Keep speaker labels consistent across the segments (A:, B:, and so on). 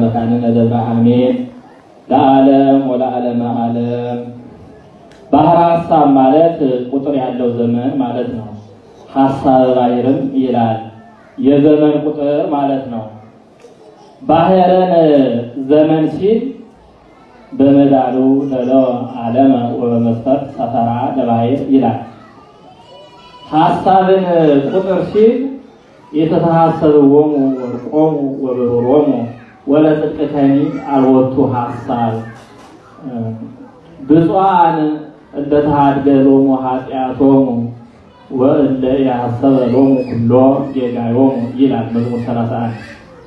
A: መካንነ ደብረ አሜን ለዓለም ወለዓለመ ዓለም። ባህረ ሐሳብ ማለት ቁጥር ያለው ዘመን ማለት ነው። ሐሳብ ባሕርም ይላል የዘመን ቁጥር ማለት ነው። ባህረን ዘመን ሲል በመዳሉ ተለው ዓለመ ወበመስፈርት ሰፈራ ለባሕር ይላል። ሐሳብን ቁጥር ሲል የተተሐሰብዎሙ ወርቆሙ ወብሩሮሙ ወለጽድቅከኒ አልወቱ ሐሳብ ብፁዓን እንደ ተሃድገሎሙ ኃጢአቶሙ ወእለ ያሰበ ሎሙ ኩሎ ጌጋዮሙ ይላል መዝሙር 31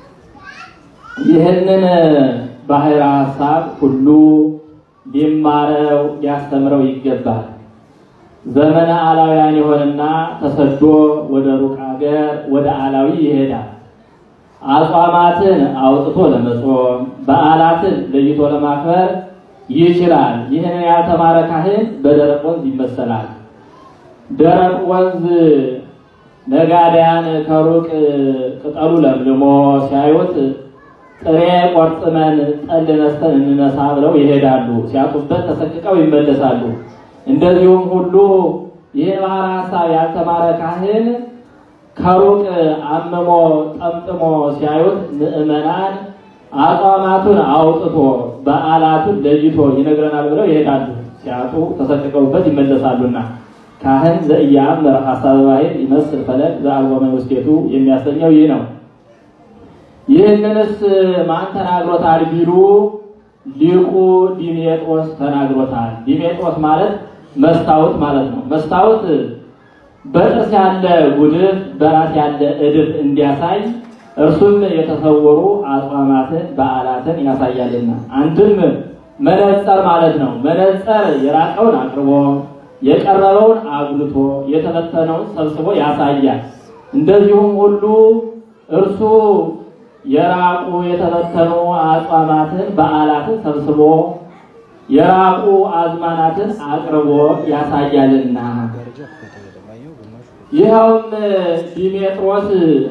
A: ይህንን ባሕረ ሐሳብ ሁሉ ሊማረው ሊያስተምረው ይገባል። ዘመነ አላውያን ይሆንና ተሰዶ ወደ ሩቅ ሀገር ወደ አላዊ ይሄዳል። አጽዋማትን አውጥቶ ለመጾም በዓላትን ለይቶ ለማክበር ይችላል። ይህንን ያልተማረ ካህን በደረቅ ወንዝ ይመሰላል። ደረቅ ወንዝ ነጋዴያን ከሩቅ ቅጠሉ ለምልሞ ሲያዩት ጥሬ ቆርጥመን ጠል ነስተን እንነሳ ብለው ይሄዳሉ። ሲያጡበት ተሰቅቀው ይመለሳሉ። እንደዚሁም ሁሉ ይህን ባሕረ ሐሳብ ያልተማረ ካህን ከሩቅ አምሞ ጠምጥሞ ሲያዩት ምዕመናን አጽዋማቱን አውጥቶ በዓላቱን ለይቶ ይነግረናል ብለው ይሄዳሉ። ሲያጡ ተሰቅቀውበት ይመለሳሉና ካህን ዘኢያእምር ሐሳበ ባሕር ይመስል ፈለግ ዘአልቦ ውስቴቱ የሚያሰኘው ይህ ነው። ይህንንስ ማን ተናግሮታል ቢሉ ሊቁ ዲሜጥሮስ ተናግሮታል። ዲሜጥሮስ ማለት መስታወት ማለት ነው። መስታወት በጥርስ ያለ ጉድፍ በራስ ያለ እድፍ እንዲያሳይ እርሱም የተሰወሩ አጽዋማትን በዓላትን ያሳያልና አንድም መነጸር ማለት ነው። መነጸር የራቀውን አቅርቦ የቀረበውን አጉልቶ የተበተነውን ሰብስቦ ያሳያል። እንደዚሁም ሁሉ እርሱ የራቁ የተበተኑ አጽዋማትን በዓላትን ሰብስቦ የራቁ አዝማናትን አቅርቦ ያሳያልና ይኸውም ዲሜጥሮስ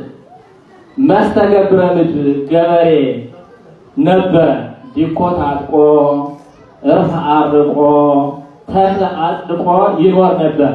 A: መስተገብረ ምድር ገበሬ ነበረ። ዲኮ ታጥቆ እርፍ አርቆ ተክል አጽድቆ ይኖር ነበር።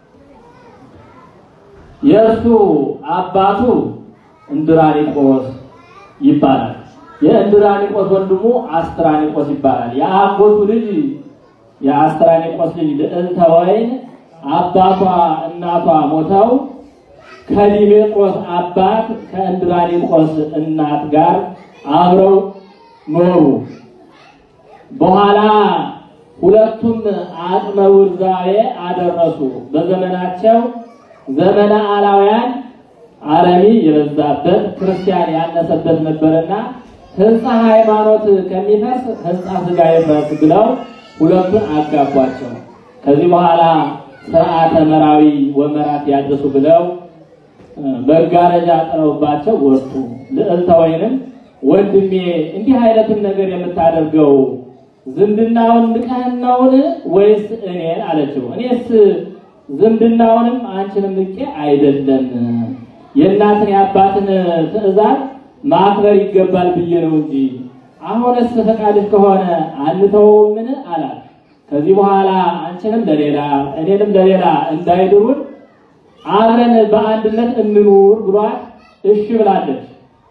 A: የእርሱ አባቱ እንድራኒቆስ ይባላል። የእንድራኒቆስ ወንድሙ አስትራኒቆስ ይባላል። የአጎቱ ልጅ የአስትራኒቆስ ልጅ ልዕልተ ወይን አባቷ እናቷ ሞተው ከዲሜጥሮስ አባት ከእንድራኒቆስ እናት ጋር አብረው ኖሩ። በኋላ ሁለቱም አቅመ ውርዛዌ አደረሱ። በዘመናቸው ዘመነ አላውያን አረሚ የበዛበት ክርስቲያን ያነሰበት ነበርና ሕንፃ ሃይማኖት ከሚፈርስ ሕንፃ ሥጋ ይፍረስ ብለው ሁለቱን አጋቧቸው። ከዚህ በኋላ ስርዓተ መራዊ ወመራት ያድርሱ ብለው መጋረጃ ጥለውባቸው ወጡ። ልዕልተ ወይንም ወንድሜ እንዲህ አይነትን ነገር የምታደርገው ዝምድናውን ንቀህን ነውን ወይስ እኔን አለችው። እኔስ ዝምድናውንም አንቺንም ንቄ አይደለም የእናትን የአባትን ትእዛዝ ማክበር ይገባል ብዬ ነው እንጂ አሁንስ ፈቃድሽ ከሆነ አንተውምን አላት። ከዚህ በኋላ አንቺንም ለሌላ እኔንም ለሌላ እንዳይድሩን አብረን በአንድነት እንኑር ብሏት እሺ ብላለች።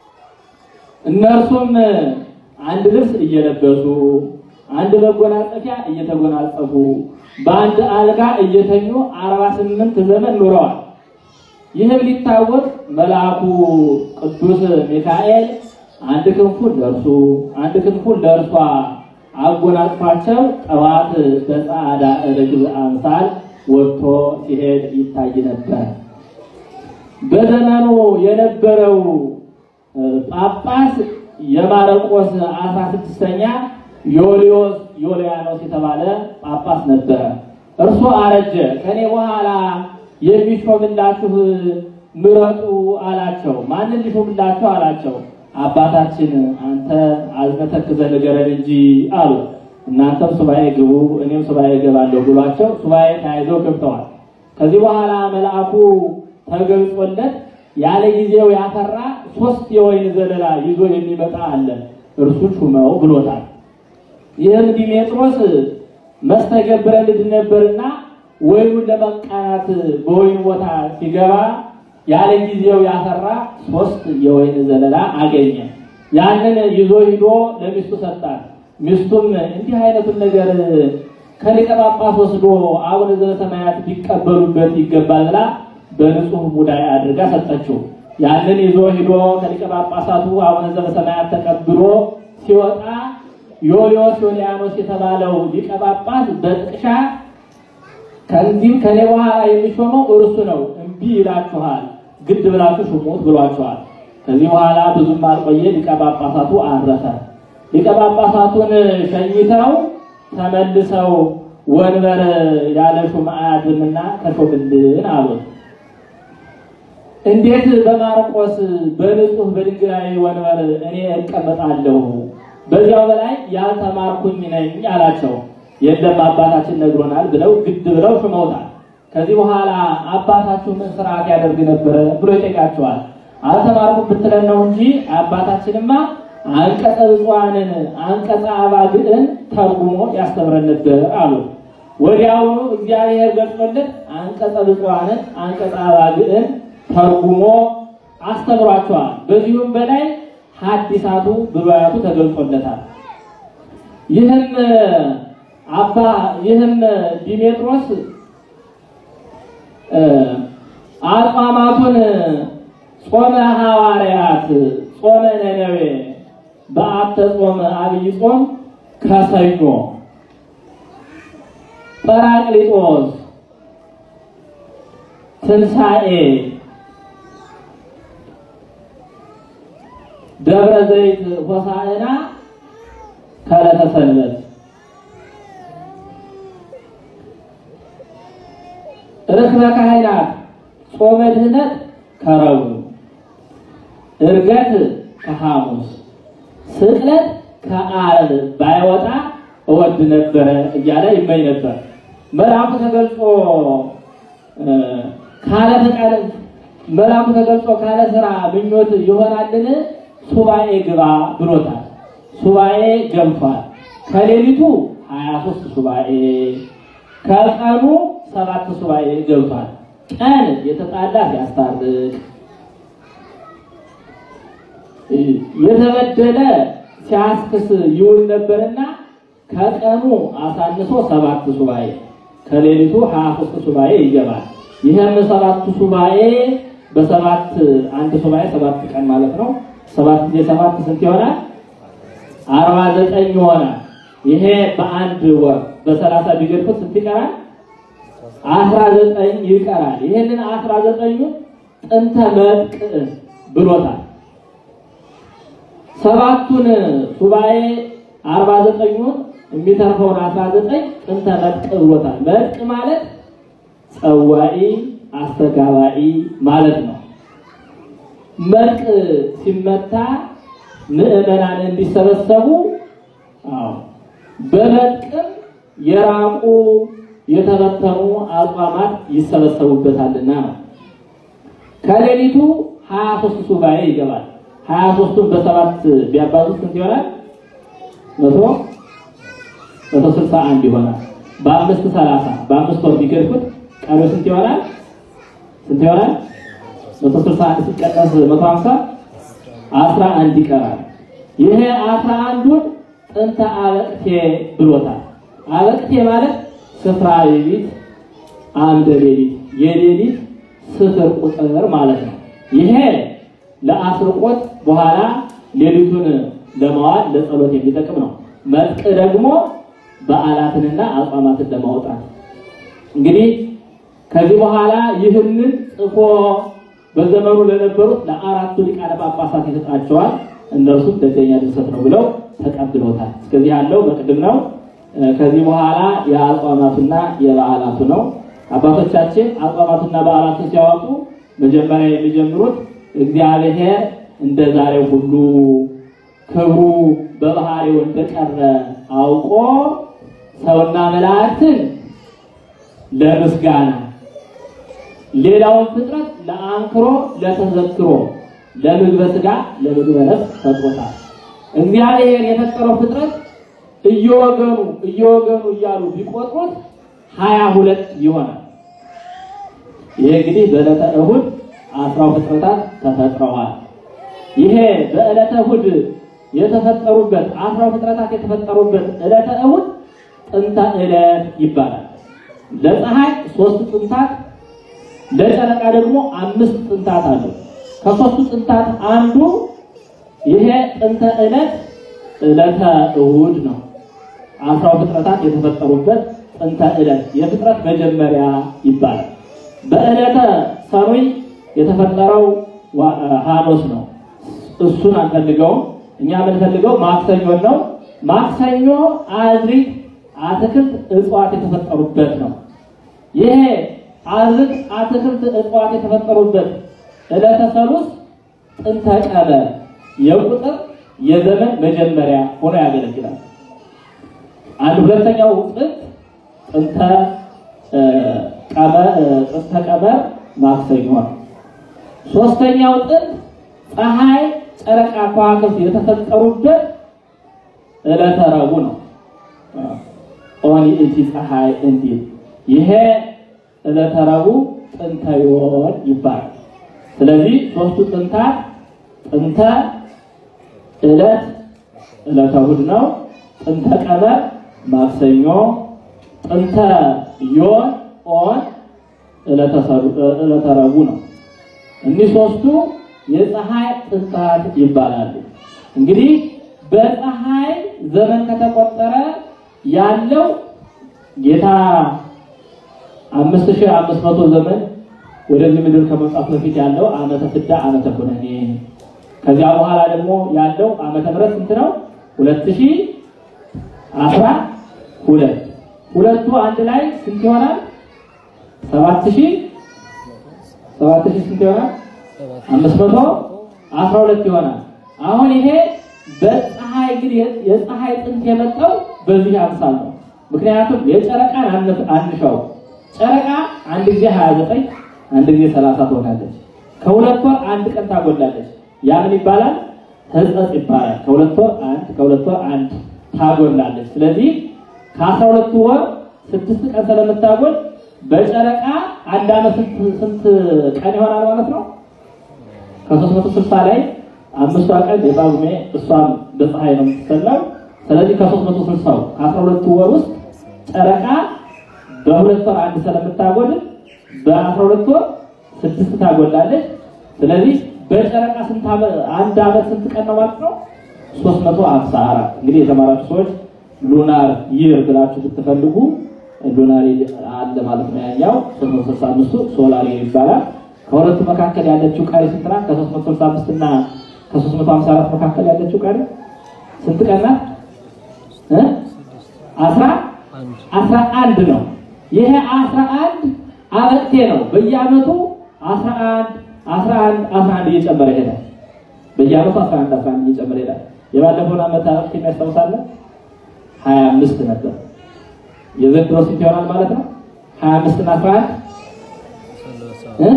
A: እነርሱም አንድ ልብስ እየለበሱ አንድ መጎናጸፊያ እየተጎናጸፉ በአንድ አልጋ እየተኙ አርባ ስምንት ዘመን ኑረዋል። ይህም ሊታወቅ መልአኩ ቅዱስ ሚካኤል አንድ ክንፉን ለእርሱ አንድ ክንፉን ለእርሷ አጎናጽፏቸው ጠዋት በጸዓዳ ርግብ አምሳል ወጥቶ ሲሄድ ይታይ ነበር። በዘመኑ የነበረው ጳጳስ የማረቆስ አስራ ስድስተኛ ዮልዮስ ዮልያኖስ የተባለ ጳጳስ ነበረ። እርሱ አረጀ። ከኔ በኋላ የሚሾምላችሁ ምረጡ አላቸው። ማንን ሊሾምላችሁ አላቸው። አባታችን አንተ አዝነህ ተክዘህ ንገረን እንጂ አሉ። እናንተም ሱባኤ ግቡ እኔም ሱባኤ እገባለሁ ብሏቸው ሱባኤ ተያይዘው ገብተዋል። ከዚህ በኋላ መልአኩ ተገልጾለት ያለ ጊዜው ያፈራ ሶስት የወይን ዘለላ ይዞ የሚመጣ አለ። እርሱን ሹመው ብሎታል። ይህም ዲሜጥሮስ መስተገብረ ልድ ነበርና ወይኑን ለመቃናት በወይኑ ቦታ ሲገባ ያለ ጊዜው ያፈራ ሶስት የወይን ዘለላ አገኘ። ያንን ይዞ ሂዶ ለሚስቱ ሰጣት። ሚስቱም እንዲህ አይነቱን ነገር ከሊቀ ጳጳስ ወስዶ አቡነ ዘበሰማያት ቢቀበሉበት ይገባል ብላ በንጹህ ሙዳይ አድርጋ ሰጠችው። ያንን ይዞ ሂዶ ከሊቀ ጳጳሳቱ አቡነ ዘበሰማያት ተቀብሎ ሲወጣ ዮልዮስ ዮልያኖስ የተባለው ሊቀ ጳጳስ በጥቅሻ ከዚህም ከኔ በኋላ የሚሾመው እርሱ ነው፣ እምቢ ይላችኋል፣ ግድ ብላችሁ ሹሙት ብሏቸዋል። ከዚህ በኋላ ብዙም አልቆየ ሊቀ ጳጳሳቱ አረፈ። ሊቀ ጳጳሳቱን ሸኝተው ተመልሰው ወንበር ያለ ሹም አያድርምና ተሾምልን አሉት። እንዴት በማርቆስ በንጹህ በድንጋይ ወንበር እኔ እቀመጣለሁ? በዚያው በላይ ያልተማርኩኝ ነኝ አላቸው። የለም አባታችን ነግሮናል ብለው ግድ ብለው ሹመውታል። ከዚህ በኋላ አባታችሁ ምን ስርዓት ያደርግ ነበረ ብሎ ይጠይቃቸዋል። አልተማርኩም ብትለን ነው እንጂ አባታችንማ አንቀጸ ብፁዓንን አንቀጸ አባግዕን ተርጉሞ ያስተምረን ነበር አሉ። ወዲያውኑ እግዚአብሔር ገልጾለት አንቀጸ ብፁዓንን አንቀጸ አባግዕን ተርጉሞ አስተምሯቸዋል። በዚሁም በላይ ሐዲሳቱ ብሉያቱ ተገልጾለታል። ይህም አባ ይህም ዲሜጥሮስ አጽዋማቱን ጾመ ሐዋርያት፣ ጾመ ነነዌ፣ በአተ ጾመ አብይ ጾም ከሰኞ፣ ጰራቅሊጦስ፣ ትንሣኤ፣ ደብረ ዘይት ሆሳዕና ከዕለተ ሰንበት ርክበ ካህናት ጾመ ድህነት ከረቡዕ ዕርገት ከሐሙስ ስቅለት ከዓርብ ባይወጣ እወድ ነበረ እያለ ይመኝ ነበር። መልአኩ ተገልጾ ካለ ፈቃድ መልአኩ ተገልጾ ካለ ስራ ምኞት ይሆናልን? ሱባኤ ግባ ብሎታል። ሱባኤ ገብቷል። ከሌሊቱ 23 ሱባኤ ከቀኑ ሰባት ሱባኤ ገብቷል። ቀን የተጣላ ሲያስታርቅ የተበደለ ሲያስክስ ይውል ነበርና ከቀኑ አሳንሶ ሰባት ሱባኤ ከሌሊቱ 23 ሱባኤ ይገባል። ይህም ሰባቱ ሱባኤ በሰባት አንድ ሱባኤ ሰባት ቀን ማለት ነው። ሰባት ጊዜ ሰባት ስንት ይሆናል? አርባ ዘጠኝ ይሆናል። ይሄ በአንድ ወር በሰላሳ ቢገድፉት ስንት ይቀራል? አስራ ዘጠኝ ይቀራል። ይህንን አስራ ዘጠኙን ጥንተ መጥቅዕ ብሎታል። ሰባቱን ሱባኤ አርባ ዘጠኙን የሚተርፈውን አስራ ዘጠኝ ጥንተ መጥቅዕ ብሎታል። መጥቅዕ ማለት ጸዋኢ አስተጋባኢ ማለት ነው። መጥቅዕ ሲመታ ምዕመናን እንዲሰበሰቡ አዎ በመጥቅዕ የራቁ የተበተኑ አጽዋማት ይሰበሰቡበታልና ነው። ከሌሊቱ 23 ሱባኤ ይገባል። 23ቱን በሰባት ቢያባዙት ስንት ይሆናል? መቶ መቶ ስልሳ አንድ ይሆናል። በአምስት ሰላሳ በአምስት ወር ቢገድፉት ቀሪው ስንት ይሆናል? ስንት ይሆናል? መቶ ስልሳ አንድ ሲቀነስ መቶ ሀምሳ አስራ አንድ ይቀራል። ይሄ አስራ አንዱን ጥንተ አበቅቴ ብሎታል። አበቅቴ ማለት ስፍራ ሌሊት፣ አምደ ሌሊት፣ የሌሊት ስፍር ቁጥር ማለት ነው። ይሄ ለአስርቆት በኋላ ሌሊቱን ለመዋል ለጸሎት የሚጠቅም ነው። መጥቅዕ ደግሞ በዓላትንና አጽዋማትን ለማውጣት እንግዲህ ከዚህ በኋላ ይህንን ጽፎ በዘመኑ ለነበሩት ለአራቱ ሊቃነ ጳጳሳት ይሰጣቸዋል። እነርሱም ደገኛ ድርሰት ነው ብለው ተቀብለውታል። እስከዚህ ያለው በቅድም ነው። ከዚህ በኋላ የአጽዋማቱና የበዓላቱ ነው። አባቶቻችን አጽዋማቱና በዓላቱን ሲያወጡ መጀመሪያ የሚጀምሩት እግዚአብሔር እንደ ዛሬው ሁሉ ክብሩ በባህሪው እንደቀረ አውቆ ሰውና መላእክትን ለምስጋና ሌላውን ፍጥረት ለአንክሮ ለተዘክሮ ለምግበ ሥጋ ለምግበ ነፍስ ፈጥሮታል። እግዚአብሔር የፈጠረው ፍጥረት እየወገኑ እየወገኑ እያሉ ቢቆጥሩት ሀያ ሁለት ይሆናል። ይሄ እንግዲህ በዕለተ እሁድ አስራው ፍጥረታት ተፈጥረዋል። ይሄ በዕለተ እሁድ የተፈጠሩበት አስራው ፍጥረታት የተፈጠሩበት ዕለተ እሁድ ጥንተ ዕለት ይባላል። ለፀሐይ ሶስት ጥንታት ለጨረቃ ደግሞ አምስት ጥንታት አለው። ከሶስቱ ጥንታት አንዱ ይሄ ጥንተ ዕለት ዕለተ እሁድ ነው። አስራው ፍጥረታት የተፈጠሩበት ጥንተ ዕለት የፍጥረት መጀመሪያ ይባላል። በዕለተ ሰኑይ የተፈጠረው ሐኖስ ነው። እሱን አንፈልገውም። እኛ የምንፈልገው ማክሰኞን ነው። ማክሰኞ አዝሪት፣ አትክልት፣ እጽዋት የተፈጠሩበት ነው። ይሄ አዝርት፣ አትክልት፣ እጽዋት የተፈጠሩበት ዕለተ ሰሉስ ጥንተ ቀመር የቁጥር የዘመን መጀመሪያ ሆኖ ያገለግላል። አንድ ሁለተኛው ጥንት ጥንተ ቀመር ጥንተ ቀመር ማክሰኞ ነው። ሶስተኛው ጥንት ፀሐይ፣ ጨረቃ፣ ከዋክብት የተፈጠሩበት ዕለተ ረቡዕ ነው። ኦኒ እቲ ፀሐይ እንዲል ይሄ ዕለተ ረቡዕ ጥንተ ዮድ ይባላል። ስለዚህ ሶስቱ ጥንታት ጥንተ ዕለት ዕለተ እሑድ ነው። ጥንተ ቀመር ማክሰኞ፣ ጥንተ ዮን ኦን ዕለተ ረቡዕ ነው። እኒህ ሶስቱ የፀሐይ ጥንታት ይባላሉ። እንግዲህ በፀሐይ ዘመን ከተቆጠረ ያለው ጌታ አምስት ሺህ አምስት መቶ ዘመን ወደዚህ ምድር ከመምጣቱ በፊት ያለው ዓመተ ፍዳ ዓመተ ኩነኔ ከዚያ በኋላ ደግሞ ያለው ዓመተ ምሕረት ስንት ነው? ሁለት ሺህ አስራ ሁለት ሁለቱ አንድ ላይ ስንት ይሆናል? ሰባት ሺህ ሰባት ሺህ ስንት ይሆናል? አምስት መቶ አስራ ሁለት ይሆናል። አሁን ይሄ በፀሐይ እንግዲህ የፀሐይ ጥንት የመጣው በዚህ አምሳል ነው። ምክንያቱም የጨረቃን አንሻው ጨረቃ አንድ ጊዜ 29 አንድ ጊዜ 30 ትሆናለች። ከሁለት ወር አንድ ቀን ታጎላለች። ያ ምን ይባላል? ሕጸጽ ይባላል። ከሁለት ወር አንድ ከሁለት ወር አንድ ታጎላለች። ስለዚህ ከአስራ ሁለቱ ወር ስድስት ቀን ስለምታጎል በጨረቃ አንድ ዓመት ስንት ቀን ይሆናል ማለት ነው? ከሦስት መቶ ስልሳ ላይ አምስቷ ቀን የጳጉሜ እሷም በፀሐይ ነው የምትሰላው። ስለዚህ ከሦስት መቶ ስልሳው ከአስራ ሁለቱ ወር ውስጥ ጨረቃ በሁለት ወር አንድ ስለምታጎል በአስራ ሁለት ወር ስድስት ታጎላለች። ስለዚህ በጨረቃ ስንት አንድ ዓመት ስንት ቀን ነው ማለት ነው? 354 እንግዲህ የተማራችሁ ሰዎች ሉናር ይር ብላችሁ ብትፈልጉ ሉናር አለ ማለት ነው። ያኛው 365 ሶላር ይር ይባላል። ከሁለቱ መካከል ያለችው ቀሪ ስንት ናት? ከ365 እና ከ354 መካከል ያለችው ቀሪ ስንት ቀን ናት? እ አስራ አስራ አንድ ነው። ይሄ አስራ አንድ አበቅቴ ነው። በየዓመቱ 11 11 11 እየጨመረ ይሄዳል። በየዓመቱ 11 11 እየጨመረ ይሄዳል። የባለፈውን ዓመት አበቅቴ የሚያስታውሳለ 25 ነበር። የዘንድሮ ስንት ይሆናል ማለት ነው? 25 እና 11 እ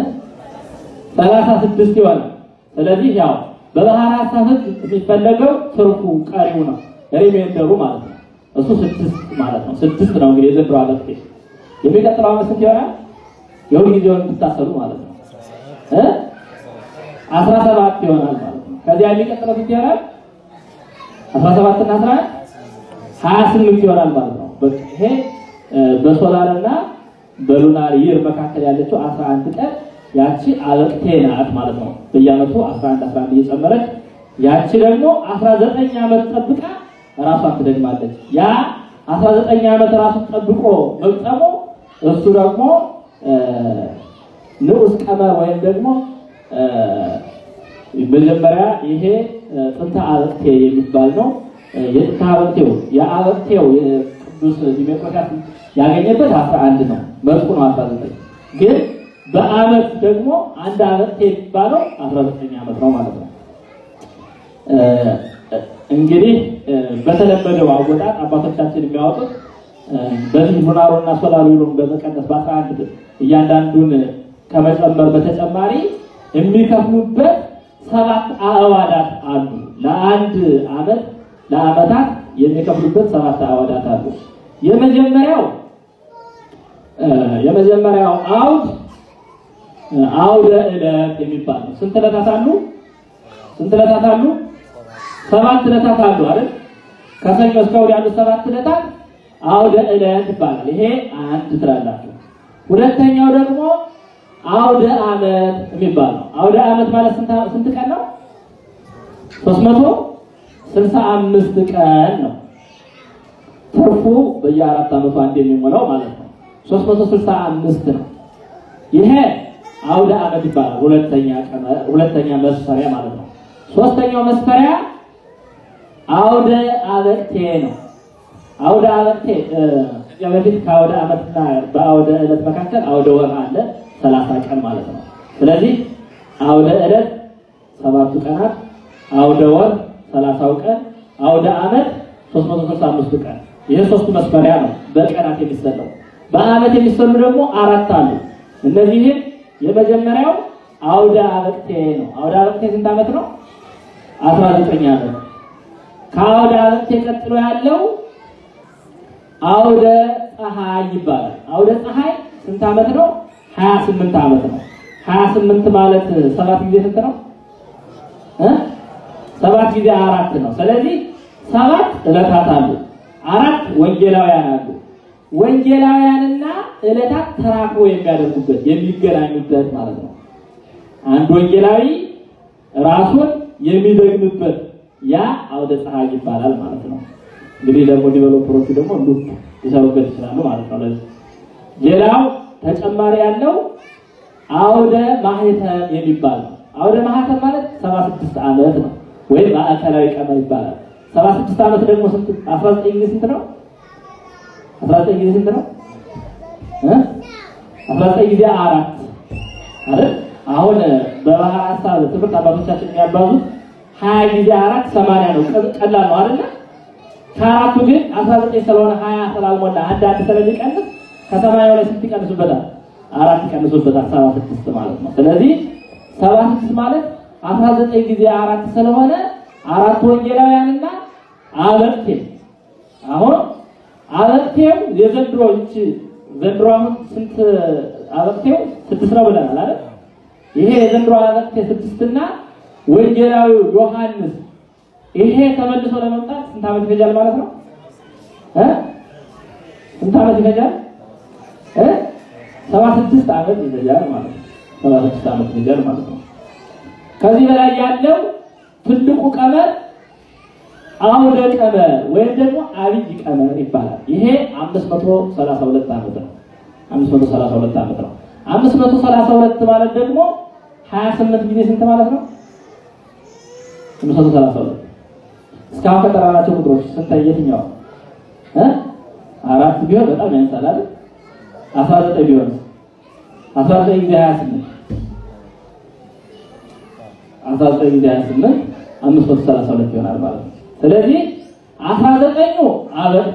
A: 36 ይሆናል። ስለዚህ ያው በባህር ሐሳብ ሕግ የሚፈለገው ትርፉ ቀሪው ነው ሪሜንደሩ ማለት ነው። እሱ ስድስት ማለት ነው። ስድስት ነው እንግዲህ የዘንድሮ አበቅቴ። የሚቀጥለው ዓመት ስንት ይሆናል? የሁል ጊዜውን ብታሰሉ ማለት ነው እ 17 ይሆናል ማለት ነው። ከዚያ የሚቀጥለው ስንት ይሆናል? 17 እና 11 28 ይሆናል ማለት ነው። በቃ ይሄ በሶላር እና በሉናር ይር መካከል ያለችው 11 ቀን ያቺ አበቅቴ ናት ማለት ነው። በየዓመቱ 11 11 እየጨመረች ያቺ ደግሞ 19 ዓመት ጠብቃ ራሷን ትደግማለች። ያ 19 ዓመት ራሱን ጠብቆ መግጠሙ እሱ ደግሞ ንዑስ ቀመር ወይም ደግሞ መጀመሪያ ይሄ ጥንተ አበቅቴ የሚባል ነው። የጥንተ አበቅቴው የአበቅቴው የቅዱስ ዲሜጥሮስ ያገኘበት 11 ነው። መልኩ ነው 19 ግን በዓመት ደግሞ አንድ አበቅቴ የሚባለው 19 ዓመት ነው ማለት ነው። እንግዲህ በተለመደው አወጣጥ አባቶቻችን የሚያወጡት በዚህ ሉናሩና ሶላሩን በመቀነስ በአስራ አንድ እያንዳንዱን ከመጨመር በተጨማሪ የሚከፍሉበት ሰባት አዕዋዳት አሉ። ለአንድ ዓመት ለዓመታት የሚከፍሉበት ሰባት አዕዋዳት አሉ። የመጀመሪያው የመጀመሪያው አውድ አውደ ዕለት የሚባል ነው። ስንት ዕለታት አሉ? ስንት ዕለታት አሉ? ሰባት ዕለታት አሉ አይደል? ከሰኞ እስከ እሑድ ያሉት ሰባት ዕለታት አውደ ዕለት ይባላል። ይሄ አንድ ትላላችሁ። ሁለተኛው ደግሞ አውደ ዓመት የሚባል ነው። አውደ ዓመት ማለት ስንት ቀን ነው? 365 ቀን ነው። ትርፉ በየአራት ዓመቱ አንድ የሚሞላው ማለት ነው። 365 ነው። ይሄ አውደ ዓመት ይባላል። ሁለተኛ ቀን ሁለተኛ መስፈሪያ ማለት ነው። ሶስተኛው መስፈሪያ አውደ አበቅቴ ነው። አውደ አበቅቴ ከዚያ በፊት ከአውደ ዓመትና በአውደ ዕለት መካከል አውደ ወር አለ፣ 30 ቀን ማለት ነው። ስለዚህ አውደ ዕለት ሰባቱ ቀናት፣ አውደ ወር 30ው ቀን፣ አውደ ዓመት 365 ቀን። ይሄ ሶስቱ መስፈሪያ ነው በቀናት የሚሰለው። በዓመት የሚሰሉ ደግሞ አራት አሉ። እነዚህም የመጀመሪያው አውደ አበቅቴ ነው። አውደ አበቅቴ ስንት ዓመት ነው? 19 ዓመት። ከአውደ አበቅቴ ቀጥሎ ያለው አውደ ፀሐይ ይባላል። አውደ ፀሐይ ስንት ዓመት ነው? 28 ዓመት ነው። 28 ማለት ሰባት ጊዜ ስንት ነው? እ ሰባት ጊዜ አራት ነው። ስለዚህ ሰባት ዕለታት አሉ፣ አራት ወንጌላውያን አሉ። ወንጌላውያንና ዕለታት ተራክቦ የሚያደርጉበት የሚገናኙበት ማለት ነው። አንድ ወንጌላዊ ራሱን የሚደግምበት ያ አውደ ፀሐይ ይባላል ማለት ነው። እንግዲህ ደግሞ ዲቨሎፐሮቹ ደግሞ ሉፕ ሊሰሩበት ይችላሉ ማለት ነው። ለዚህ ሌላው ተጨማሪ ያለው አውደ ማህተም የሚባል ነው። አውደ ማህተም ማለት 76 ዓመት ነው ወይም ማዕከላዊ ቀመር ይባላል። 76 ዓመት ደግሞ ስንት 19 ጊዜ ስንት ነው? 19 ጊዜ ስንት ነው? እ 19 ጊዜ አራት አይደል? አሁን በባህር ሐሳብ ትምህርት አባቶቻችን የሚያባዙት 20 ጊዜ አራት 80 ነው። ቀላል ነው አይደል? ከአራቱ ግን 19 ስለሆነ 20 ስላልሞላ አንድ አንድ ስለሚቀንስ ከሰማያው ላይ ስንት ይቀንሱበታል? አራት ይቀንሱበታል። 76 ማለት ነው። ስለዚህ 76 ማለት 19 ጊዜ አራት ስለሆነ አራት ወንጌላውያንና አበቅቴ አሁን አበቅቴው የዘንድሮ እቺ ዘንድሮ አሁን ስንት አበቅቴው ስድስት ነው ብለናል አይደል? ይሄ የዘንድሮ አበቅቴ ስድስትና ወንጌላዊው ዮሐንስ ይሄ ተመልሶ ለመምጣት ስንት ዓመት ይፈጃል ማለት ነው? እ ስንት ዓመት ይፈጃል? እ 76 ዓመት ይፈጃል ማለት ነው። 76 ዓመት ይፈጃል ማለት ነው። ከዚህ በላይ ያለው ትልቁ ቀመር አውደ ቀመር ወይም ደግሞ አብይ ቀመር ይባላል። ይሄ 532 ዓመት ነው። 532 ዓመት ነው። 532 ማለት ደግሞ 28 ጊዜ ስንት ማለት ነው? 532 እስካሁን ከጠራናቸው ቁጥሮች ስንት የትኛው እ አራት ቢሆን በጣም ያንሳል አይደል? 19 ቢሆን 19 ጊዜ 28 19 ጊዜ 28 532 ይሆናል ማለት ነው። ስለዚህ 19ኙ አበቅቴ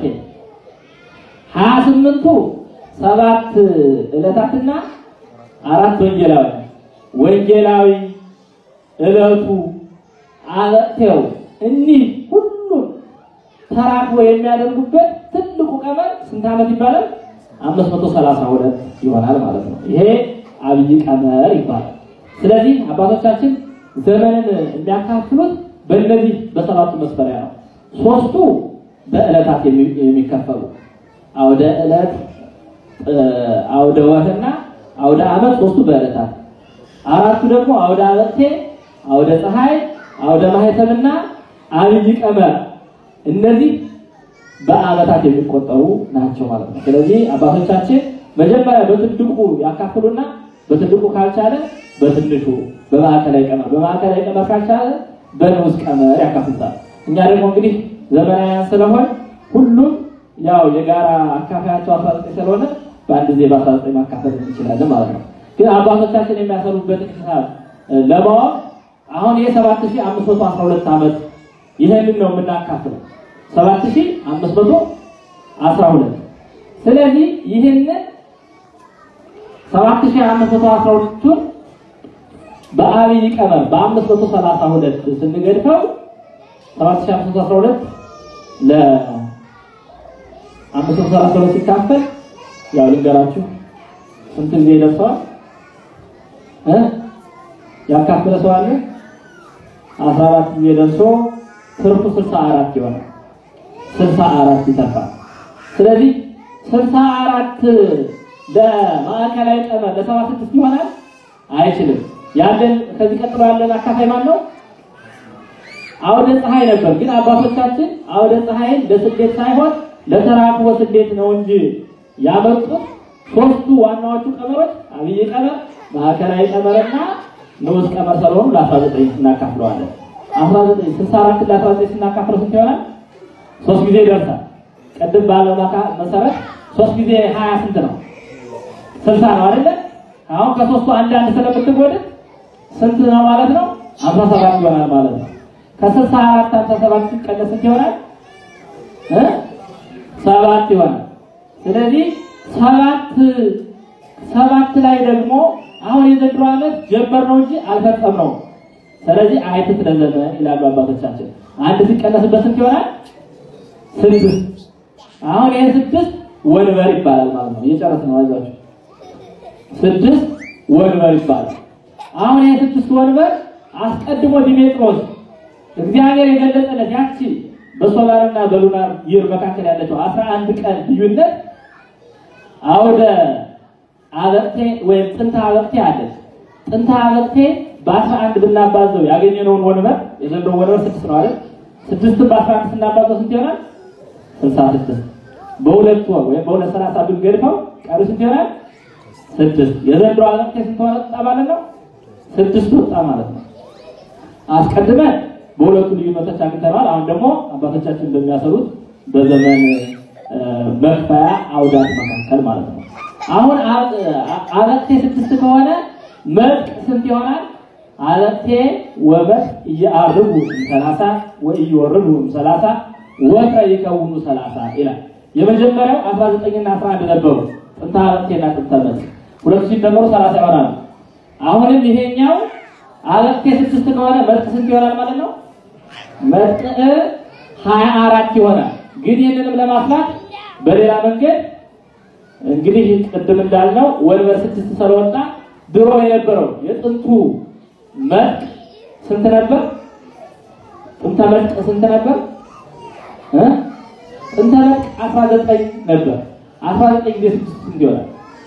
A: 28ቱ ሰባት ዕለታትና አራት ወንጌላዊ ወንጌላዊ ዕለቱ አበቅቴው እኒህ ሁሉም ተራክቦ የሚያደርጉበት ትልቁ ቀመር ስንት ዓመት ይባላል? 532 ይሆናል ማለት ነው። ይሄ አብይ ቀመር ይባላል። ስለዚህ አባቶቻችን ዘመንን የሚያካፍሉት በእነዚህ በሰባቱ መስፈሪያ ነው። ሶስቱ በዕለታት የሚከፈሉ አውደ ዕለት፣ አውደ ወርህና አውደ ዓመት ሶስቱ በዕለታት፣ አራቱ ደግሞ አውደ አበቅቴ፣ አውደ ፀሐይ፣ አውደ ማህተምና አብይ ቀመር እነዚህ በዓመታት የሚቆጠሩ ናቸው ማለት ነው። ስለዚህ አባቶቻችን መጀመሪያ በትልቁ ያካፍሉና በትልቁ ካልቻለ በትንሹ በማዕከላዊ ቀመር በማዕከላዊ ቀመር ካልቻለ በንዑስ ቀመር ያካፍሉታል። እኛ ደግሞ እንግዲህ ዘመናውያን ስለሆን ሁሉም ያው የጋራ አካፋያቸው 19 ስለሆነ በአንድ ጊዜ በ19 ማካፈል እንችላለን ማለት ነው። ግን አባቶቻችን የሚያሰሩበትን ሂሳብ ለማወቅ አሁን የ7512 ዓመት ይህንን ነው የምናካፍለው 7512 ስለዚህ ይህንን 7512ቱን በአብይ ቀመር በአምስት መቶ ሰላሳ ሁለት ስንገድፈው ሰባት ሺህ አምስት መቶ አስራ ሁለት ለአምስት መቶ ሰላሳ ሁለት ሲካፈል ያው ልንገራችሁ ስንት ጊዜ ደርሰዋል እ ያካፈለ ሰው አለ? አስራ አራት ጊዜ ደርሶ ትርፉ ስልሳ አራት ይሆናል። ስልሳ አራት ይተርፋል። ስለዚህ ስልሳ አራት ለማዕከላዊ ቀመር ለሰባ ስድስት ይሆናል አይችልም። ያለን ከዚህ ቀጥሎ ያለን አካፋይ ማን ነው? አውደ ፀሐይ ነበር። ግን አባቶቻችን አውደ ፀሐይን ለስሌት ሳይሆን ለተራክቦ ስሌት ነው እንጂ ያመጡት ሶስቱ ዋናዎቹ ቀመሮች አብይ ቀመር፣ ማዕከላዊ ቀመርና ንዑስ ቀመር ስለሆኑ ለ19 እናካፍለዋለን። 19 64 ለ19 ስናካፍለው ስንት ይሆናል? ሶስት ጊዜ ይደርሳል። ቅድም ባለው ማካ- መሰረት ሶስት ጊዜ 20 ስንት ነው? 60 ነው አይደለ? አሁን ከሶስቱ አንድ አንድ ስለምትጎድል ስንት ነው ማለት ነው? 57 ይሆናል ማለት ነው። ከ64 57 ሲቀነስ ስንት ይሆናል? እ ሰባት ይሆናል። ስለዚህ ሰባት ሰባት ላይ ደግሞ አሁን የዘንድሮ ዓመት ጀመር ነው እንጂ አልፈጸምነውም። ስለዚህ አይትት ለዘመን ይላሉ አባቶቻችን። አንድ ሲቀነስበት ስንት ይሆናል? ስድስት። አሁን ይሄ ስድስት ወንበር ይባላል ማለት ነው። እየጨረስን ነው፣ አይዟችሁ። ስድስት ወንበር ይባላል። አሁን ይሄ ስድስት ወንበር አስቀድሞ ዲሜጥሮስ እግዚአብሔር የገለጸለት ያቺ በሶላርና በሉናር ይር መካከል ያለችው አስራ አንድ ቀን ልዩነት አውደ አበቅቴ ወይም ጥንተ አበቅቴ አለች። ጥንተ አበቅቴ በአስራ አንድ ብናባዘው ያገኘነውን ወንበር የዘንድሮ ወንበር ስድስት ነው አይደል? ስድስትን በአስራ አንድ ስናባዘው ስንት ይሆናል? ስልሳ ስድስት በሁለት ወር ወይም በሁለት ሰላሳ ብንገድፈው ቀሪ ስንት ይሆናል? ስድስት የዘንድሮ አበቅቴ ስንት ሆነ ወጣ ማለት ነው? ስድስት ወጣ ማለት ነው። አስቀድመን በሁለቱ ልዩነቶች አግኝተናል። አሁን ደግሞ አባቶቻችን እንደሚያሰሩት በዘመን መክፈያ አውዳት መካከል ማለት ነው። አሁን አበቅቴ ስድስት ከሆነ መጥቅ ስንት ይሆናል? አበቅቴ ወመጥቅ እየአርቡ ሰላሳ ወእየወርዱ ሰላሳ ወቀ ይከውኑ ሰላሳ ይላል። የመጀመሪያው 19 እና 11 ነበሩ ጥንተ አበቅቴና ጥንተ መጥቅ ሁለቱ ሲደመሩ ሰላሳ ይሆናሉ። አሁንም ይሄኛው አበቅቴ ስድስት ከሆነ መጥቅ ስንት ይሆናል ማለት ነው? መጥቅ ሀያ አራት ይሆናል። ግን ይህንንም ለማስላት በሌላ መንገድ እንግዲህ ቅድም እንዳልነው ወንበር ስድስት ስለወጣ ድሮ የነበረው የጥንቱ መጥቅ ስንት ነበር? ጥንተ መጥቅ ስንት ነበር? እ ጥንተ መጥቅ 19 ነበር። 19 ጊዜ ስድስት ስንት ይሆናል?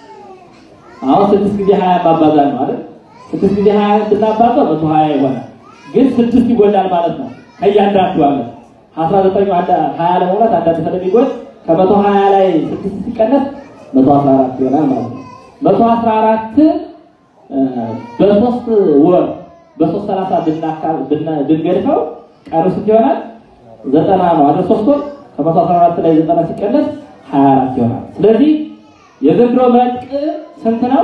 A: አሁን ስድስት ጊዜ 20 ማባዛ ነው አይደል? ስድስት ጊዜ 20 ብናባዛው 120 ይሆናል። ግን ስድስት ይጎላል ማለት ነው ከእያንዳንዱ ዓመት 19 አንድ 20 ለመውላት አንዳንድ ስለሚጎል ከመቶ 20 ላይ ስድስት ሲቀነስ 114 ይሆናል ማለት ነው። 114 በሶስት ወር በሶስት ሰላሳ ብንገድፈው ቀሩ ስንት ይሆናል? ዘጠና ነው አይደል? ሶስት ወር ከመቶ 14 ላይ ዘጠና ሲቀነስ 24 ይሆናል። ስለዚህ የዘንድሮ መጥቅ ስንት ነው?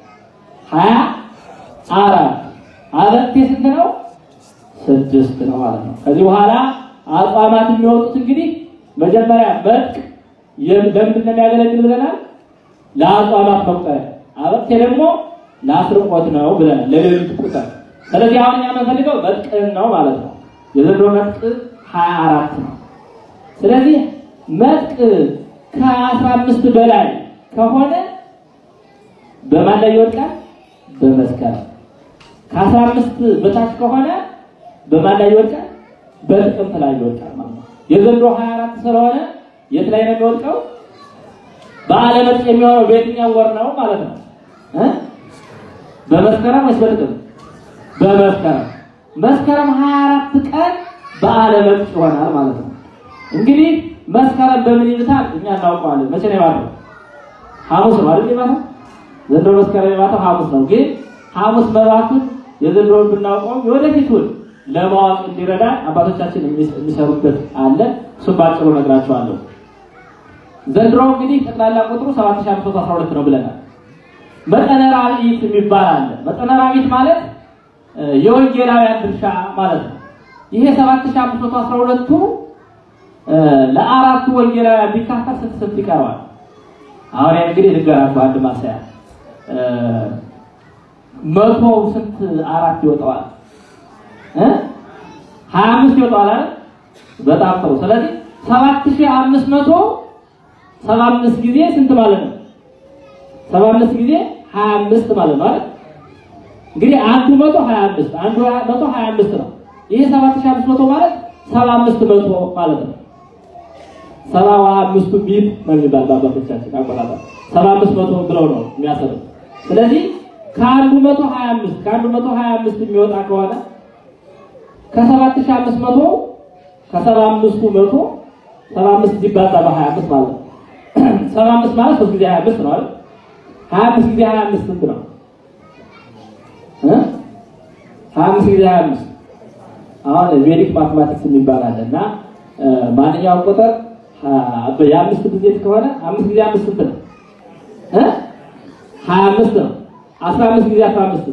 A: 24 አበቅቴ ስንት ነው? ስድስት ነው ማለት ነው። ከዚህ በኋላ አጽዋማት የሚወጡት እንግዲህ መጀመሪያ መጥቅ ለምንድን ነው የሚያገለግል ብለናል? ለአጽዋማት መቁጠሪያ። አበቅቴ ደግሞ ለአስርቆት ነው ብለናል፣ ለሌሊት ቁጥር። ስለዚህ አሁን እኛ የምንፈልገው መጥቅን ነው ማለት ነው። የዘንድሮ መጥቅ ሀያ አራት ነው። ስለዚህ መጥቅ ከአስራ አምስት በላይ ከሆነ በማን ላይ ይወድቃል? በመስከረም። ከአስራ አምስት በታች ከሆነ በማን ላይ ይወድቃል? በጥቅምት ላይ ይወድቃል ማለት ነው። የዘንድሮ 24 ስለሆነ የት ላይ ነው የሚወድቀው? በዓለ መጥቅ የሚሆነው በየትኛው ወር ነው ማለት ነው እ በመስከረም ወይስ በጥቅምት? በመስከረም። መስከረም 24 ቀን በዓለ መጥቅ ይሆናል ማለት ነው። እንግዲህ መስከረም በምን ይሉታል? እኛ እናውቀዋለን። መቼ ነው የማተው? ሐሙስ ነው አይደል የማተው? ዘንድሮ መስከረም የማተው ሐሙስ ነው። ግን ሐሙስ መባቱን የዘንድሮውን ብናውቀው የወደፊቱን ለማወቅ እንዲረዳ አባቶቻችን የሚሰሩበት አለ። እሱም ባጭሩ ነግራቸዋለሁ። ዘንድሮ እንግዲህ ጠቅላላ ቁጥሩ 7512 ነው ብለናል። መጠነ ራብዒት የሚባል አለ። መጠነ ራብዒት ማለት የወንጌላውያን ድርሻ ማለት ነው። ይሄ 7512ቱ ለአራቱ ወንጌላውያን ቢካፈል ስንት ስንት ይቀረዋል? አሁን እንግዲህ ልንገራችሁ አንድ ማሳያ መቶ ስንት አራት ይወጣዋል እ ሀያ አምስት ይወጣዋል አይደል? በጣም ጥሩ። ስለዚህ ሰባት ሺህ አምስት መቶ ሰባ አምስት ጊዜ ስንት ማለት ነው? ሰባ አምስት ጊዜ ሀያ አምስት ማለት ነው አይደል? እንግዲህ አንዱ መቶ ሀያ አምስት አንዱ መቶ ሀያ አምስት ነው። ይሄ ሰባት ሺህ አምስት መቶ ማለት ሰባ አምስት መቶ ማለት ነው። ሰባ አምስቱ ቢት ነው የሚባል በአባቶቻችን አቆጣጠር ሰባ አምስት መቶ ብለው ነው የሚያሰሩት። ስለዚህ ከአንዱ መቶ ሀያ አምስት ከአንዱ መቶ ሀያ አምስት የሚወጣ ከሆነ ከሰባት ሺህ አምስት መቶ ከሰባ አምስቱ መቶ ሰባ አምስት ሲባዛ በሀያ አምስት ማለት ነው። ሰባ አምስት ማለት ሶስት ጊዜ ሀያ አምስት ነው አይደል? ሀያ አምስት ጊዜ ሀያ አምስት ስንት ነው? እ ሀያ አምስት ጊዜ ሀያ አምስት አሁን ቬዲክ ማትማቲክስ የሚባል አለ እና ማንኛውም ቁጥር የአምስት ጊዜ ከሆነ አምስት ጊዜ አምስት ስንት ነው? እ ሀያ አምስት ነው። አስራ አምስት ጊዜ አስራ አምስት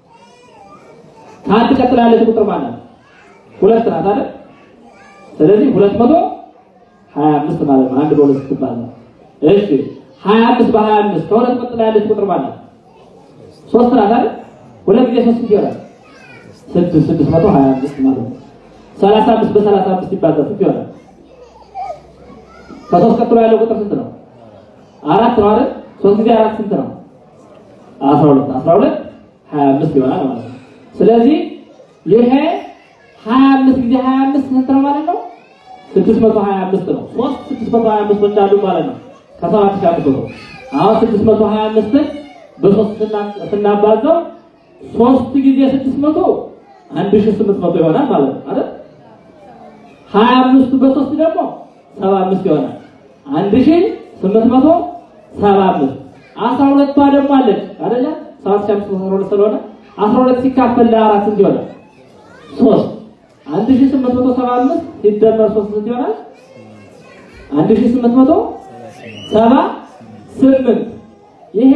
A: ከአንድ ቀጥላ ያለች ቁጥር ማለት ነው ሁለት ናት አይደል? ስለዚህ ሁለት መቶ ሀያ አምስት ማለት ነው። አንድ በሁለት ስትባል ነው። እሺ ሀያ አምስት በሀያ አምስት ከሁለት ቀጥላ ያለች ቁጥር ማለት ነው ሶስት ናት አይደል? ሁለት ጊዜ ሶስት ይሆናል ስድስት ስድስት መቶ ሀያ አምስት ማለት ነው። ሰላሳ አምስት በሰላሳ አምስት ይባዛ ስንት ይሆናል? ከሶስት ቀጥሎ ያለው ቁጥር ስንት ነው? አራት ነው አይደል? ሶስት ጊዜ አራት ስንት ነው? አስራ ሁለት አስራ ሁለት ሀያ አምስት ይሆናል ማለት ነው። ስለዚህ ይሄ ሀያ አምስት ጊዜ ሀያ አምስት ስንት ነው ማለት ነው? ስድስት መቶ ሀያ አምስት ነው። ሶስት ስድስት መቶ ሀያ አምስቶች አሉ ማለት ነው ከሰባት ሺህ አምስት መቶ አሁን ስድስት መቶ ሀያ አምስትን በሶስት ስናባዛው ሶስት ጊዜ ስድስት መቶ አንድ ሺህ ስምንት መቶ ይሆናል ማለት ነው አይደል? ሀያ አምስቱ በሶስት ደግሞ ሰባ አምስት ይሆናል አንድ ሺህ ስምንት መቶ ሰባ አምስት አስራ ሁለቷ ደግሞ አለች አይደለ? ሰባት ሺህ አምስት መቶ አስራ ሁለት ስለሆነ አስራ ሁለት ሲካፈል ለአራት ስንት ይሆናል? ሶስት አንድ ሺህ ስምንት መቶ ሰባ አምስት ሲደመር ሶስት ስንት ይሆናል? አንድ ሺህ ስምንት መቶ ሰባ ስምንት ይሄ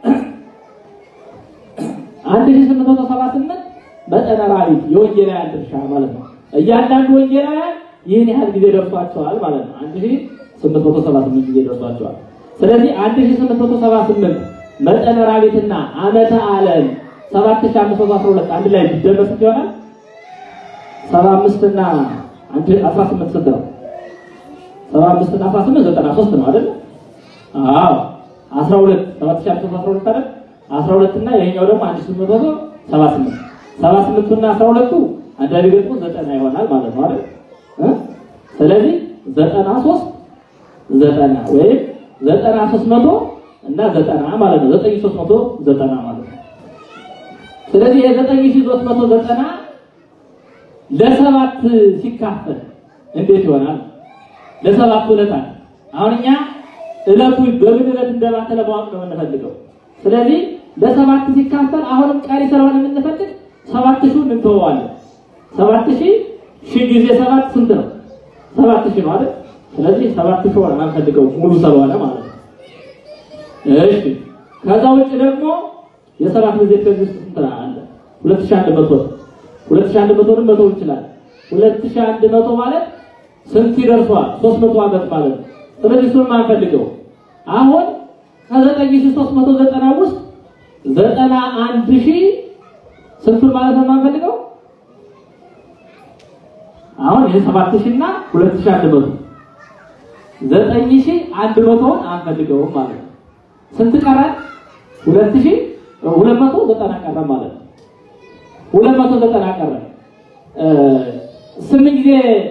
A: አንድ ሺህ ስምንት መቶ ሰባ ስምንት መጠነ ራቢት የወንጌላውያን ድርሻ ማለት ነው። እያንዳንዱ ወንጌላውያን ይህን ያህል ጊዜ ደርሷቸዋል ማለት ነው። አንድ ሺህ ስምንት መቶ ሰባ ስምንት ጊዜ ደርሷቸዋል። ስለዚህ አንድ ሺህ ስምንት መቶ ሰባ ስምንት መጠነ ራቢትና ዓመተ ዓለም ሰባት ሺህ አምስት መቶ አስራ ሁለት አንድ ላይ ቢደመር ስንት ይሆናል? ሰባ አምስት እና አንድ አስራ ስምንት ስንት ነው? ሰባ አምስት እና አስራ ስምንት ዘጠና ሶስት ነው አይደል? አዎ አስራ ሁለት ሰባት ሺህ አምስት መቶ አስራ ሁለት አይደል? አስራ ሁለት እና ይሄኛው ደግሞ አንድ ሺህ ስምንት መቶ ሰባ ስምንት ሰባ ስምንቱ እና አስራ ሁለቱ አንዳንድ ገጥሞ ዘጠና ይሆናል ማለት ነው አይደል? እ ስለዚህ ዘጠና ሶስት ዘጠና ወይም ዘጠና ሶስት መቶ እና ዘጠና ማለት ነው። ዘጠኝ ሶስት መቶ ዘጠና ማለት ነው። ስለዚህ የዘጠኝ ሺህ ሶስት መቶ ዘጠና ለሰባት ሲካፈል እንዴት ይሆናል? ለሰባት ዕለታት አሁን እኛ ዕለቱ በምን ዕለት እንደባተ ለማወቅ ነው የምንፈልገው። ስለዚህ ለሰባት ሲካፈል አሁንም ቀሪ ስለሆነ የምንፈልግ ሰባት ሺህ እንተወዋለን። ሰባት ሺህ ሺህ ጊዜ ሰባት ስንት ነው? ሰባት ሺህ ነው አይደል? ስለዚህ ሰባት ሺህ ሆነ አንፈልገው ሙሉ ስለሆነ ማለት ነው። እሺ ከዛ ውጭ ደግሞ የሰባት ጊዜ ከዚህ ውስጥ ስንት አለ? ሁለት ሺህ አንድ መቶ ሁለት ሺህ አንድ መቶንም መተው ይችላል። ሁለት ሺህ አንድ መቶ ማለት ስንት ይደርሷል? ሶስት መቶ ዓመት ማለት ነው። ስለዚህ እሱንም አንፈልገው። አሁን ከዘጠኝ ሺህ ሶስት መቶ ዘጠና ውስጥ ዘጠና አንድ ሺህ ስንቱን ማለት ነው የማንፈልገው? አሁን ይህ ሰባት ሺህ እና ሁለት ሺህ አንድ መቶ ዘጠኝ ሺህ አንድ መቶውን አንፈልገውም ማለት ነው። ስንት ቀራል? ሁለት ሺህ ሁለት መቶ ዘጠና ቀረ ማለት ነው። ሁለት መቶ ዘጠና ቀረ። ስምንት ጊዜ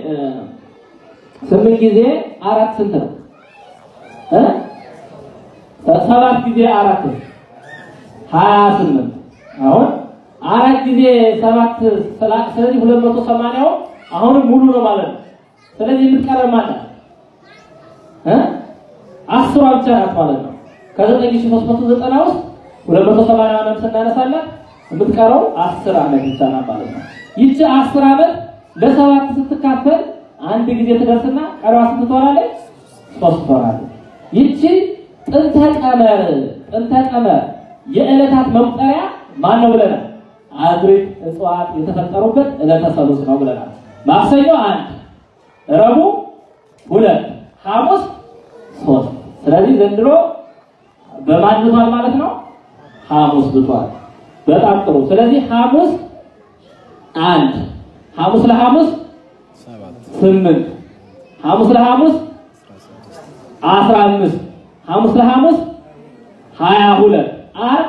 A: ስምንት ጊዜ አራት ስንት ነው? እ ሰባት ጊዜ አራት ሀያ ስምንት አሁን አራት ጊዜ ሰባት ስለዚህ ሁለት መቶ ሰማንያው አሁንም ሙሉ ነው ማለት ነው። ስለዚህ የምትቀረው ማለት እ አስሯ ብቻ ናት ማለት ነው። ከዘጠኝ ሺህ ሦስት መቶ ዘጠና ውስጥ ሁለት መቶ ሰማንያውንም ስናነሳለን የምትቀረው አስር ዓመት ብቻ ናት ማለት ነው። ይቺ አስር ዓመት ለሰባት ስትካፈል አንድ ጊዜ ትደርስና ቀሪዋ ስንት ትሆናለች? ሶስት ትሆናለች። ይቺ ጥንተ ቀመር ጥንተ ቀመር የዕለታት መቁጠሪያ ማን ነው ብለናል? አዝርዕት እጽዋት የተፈጠሩበት ዕለተ ሰሉስ ነው ብለናል። ማክሰኞ አንድ፣ ረቡዕ ሁለት፣ ሐሙስ ሶስት። ስለዚህ ዘንድሮ በማን ብቷል ማለት ነው? ሐሙስ ብቷል። በጣም ጥሩ። ስለዚህ ሐሙስ አንድ ሐሙስ ለሐሙስ ስምንት ሐሙስ ለሐሙስ አስራ አምስት ሐሙስ ለሐሙስ ሀያ ሁለት ዓርብ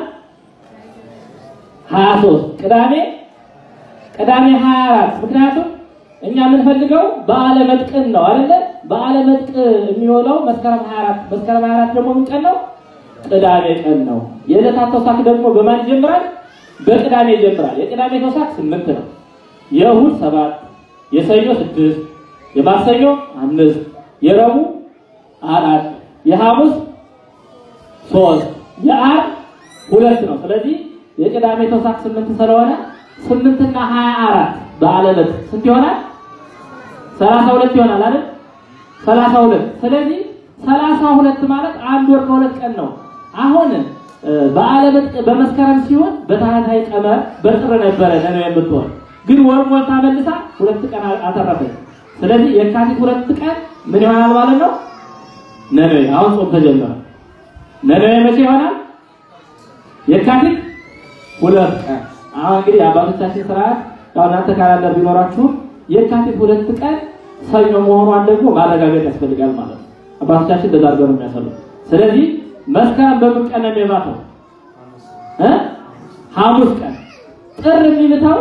A: ሀያ ሦስት ቅዳሜ ቅዳሜ ሀያ አራት ምክንያቱም እኛ የምንፈልገው በዓለ መጥቅን ነው አይደለ? በዓለ መጥቅ የሚውለው መስከረም 24 መስከረም 24 ደግሞ ምን ቀን ነው? ቅዳሜ ቀን ነው። የዕለታት ተውሳክ ደግሞ በማን ይጀምራል? በቅዳሜ ይጀምራል። የቅዳሜ ተውሳክ ስምንት ነው። የእሁድ ሰባት፣ የሰኞ ስድስት፣ የማክሰኞ አምስት፣ የረቡዕ አራት፣ የሐሙስ ሶስት፣ የዓርብ ሁለት ነው። ስለዚህ የቅዳሜ ተውሳክ ስምንት ስለሆነ ስምንትና ሀያ አራት በዓለ መጥቅ ስንት ይሆናል? ሰላሳ ሁለት ይሆናል አይደል? ሰላሳ ሁለት ስለዚህ ሰላሳ ሁለት ማለት አንድ ወር ከሁለት ቀን ነው። አሁን በዓለ መጥቅ በመስከረም ሲሆን በታህታይ ቀመር በጥር ነበረ ነው የምትሆን ግን ወር ሞልታ መልሳ ሁለት ቀን አተረፈች። ስለዚህ የካቲት ሁለት ቀን ምን ይሆናል ማለት ነው? ነነዌ አሁን ጾም ተጀመረ። ነነዌ መቼ ይሆናል? የካቲት ሁለት ቀን አሁን እንግዲህ የአባቶቻችን ስርዓት ያው እናንተ ካላንደር ቢኖራችሁም የካቲት ሁለት ቀን ሰኞ መሆኗን ደግሞ ማረጋገጥ ያስፈልጋል ማለት ነው። አባቶቻችን እንደዛ አድርገው ነው የሚያሰሉት። ስለዚህ መስከረም በምን ቀን ነው የሚባተው? እ ሐሙስ ቀን ጥር የሚልተው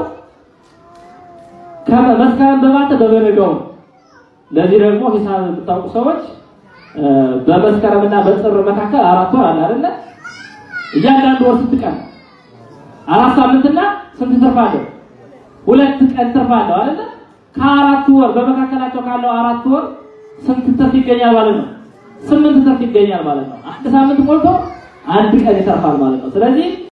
A: ከመስከረም በባተ በበነጋው ነው። ለዚህ ደግሞ ሂሳብ የምታውቁ ሰዎች በመስከረምና በጥር መካከል አራት ወር አለ አይደለ? እያንዳንዱ ወር ስንት ቀን አራት ሳምንትና ስንት ትርፍ አለው? ሁለት ቀን ትርፍ አለው አይደለ? ከአራት ወር በመካከላቸው ካለው አራት ወር ስንት ትርፍ ይገኛል ማለት ነው? ስምንት ትርፍ ይገኛል ማለት ነው። አንድ ሳምንት ሞልቶ አንድ ቀን ይተርፋል ማለት ነው። ስለዚህ